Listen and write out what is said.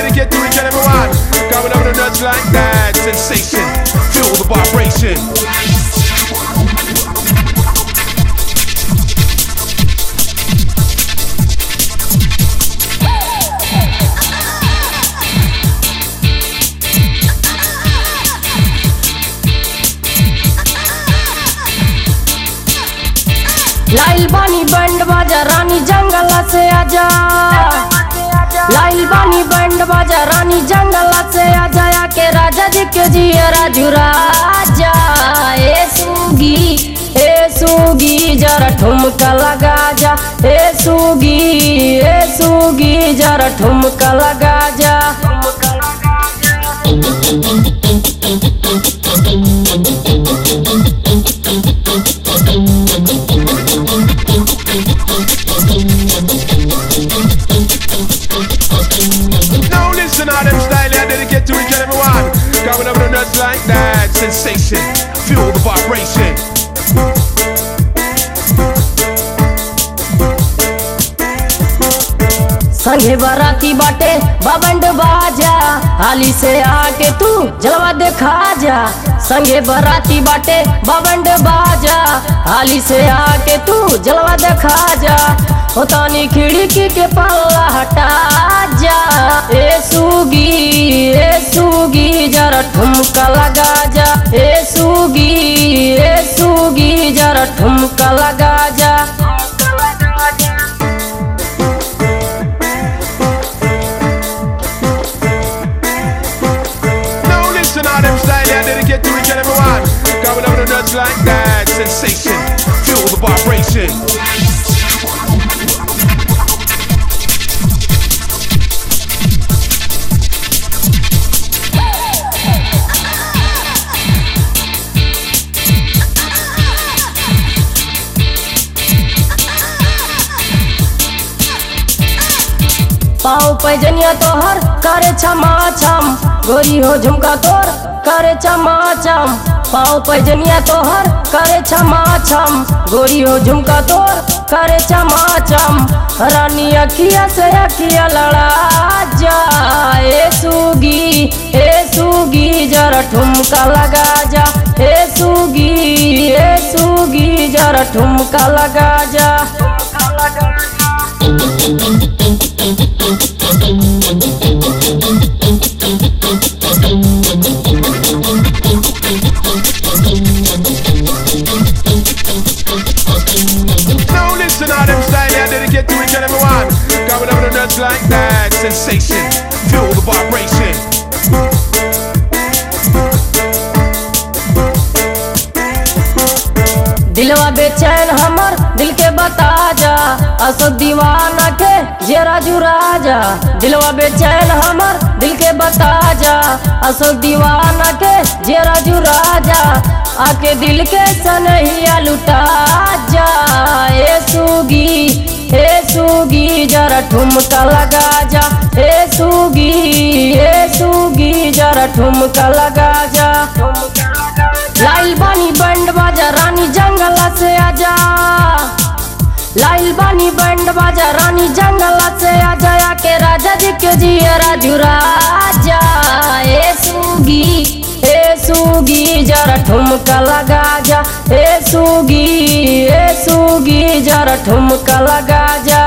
dedicate to each and every one. Coming over the nuts like that. Sensation. Feel the vibration. लाइल बानी band बाजा रानी जंगल से आजा लाइल बानी बैंड बाजा रानी जंगल से आजा या के राजा जी के जिया राजू राजा ए सूगी ए सूगी जरा ठुमका लगा जा ए सूगी ए सूगी जरा ठुमका लगा जा Now listen how them style I dedicate to each and every one. Coming over the nuts like that. Sensation. Feel the vibration. संगे बराती बाटे बबंड बाजा हाली से आके तू जलवा देखा जा संगे बराती बाटे बबंड बाजा हाली से आके तू जलवा देखा जा होतानी खिड़की के पल्ला हटा जा ए सूगी ए सूगी जरा ठुमका लगा जा ए सूगी ए सूगी जरा ठुमका लगा जा Now listen how them style I dedicate to each and every one. Coming over the nuts like that. Sensation. Feel the vibration. पाँव पैजनिया तोहर करे छमा छम गोरी हो झुमका तोर करे छमा छम पाँव पैजनिया तोहर करे छमा छम गोरी हो झुमका तोर करे छमा छम रानी अखिया से अखिया लड़ा जा ए सूगी ए सूगी जरा ठुमका लगा जा ए सूगी ए सूगी जरा ठुमका लगा जा Now listen how them style I dedicate to each and every one. Coming over the nuts like that. Sensation. Feel the vibration. दिलवा बेचैन हमर दिल के बता जा असो दीवाना के जेरा जुरा जा दिलवा बेचैन हमर दिल के बता जा असो दीवाना के जेरा जुरा जा आके दिल के सनहिया लुटा जा ए सूगी ए सूगी जरा ठुमका लगा जा ए सूगी ए सूगी जरा ठुमका लगा जा लाइल बानी बैंड बाजा रानी जंगल से आजा लाइल बानी बैंड बाजा रानी जंगल से आजा या के राजा जी के जिया राजू राजा ए सूगी ए सूगी जरा ठुमका लगा जा ए सूगी ए सूगी जरा ठुमका लगा जा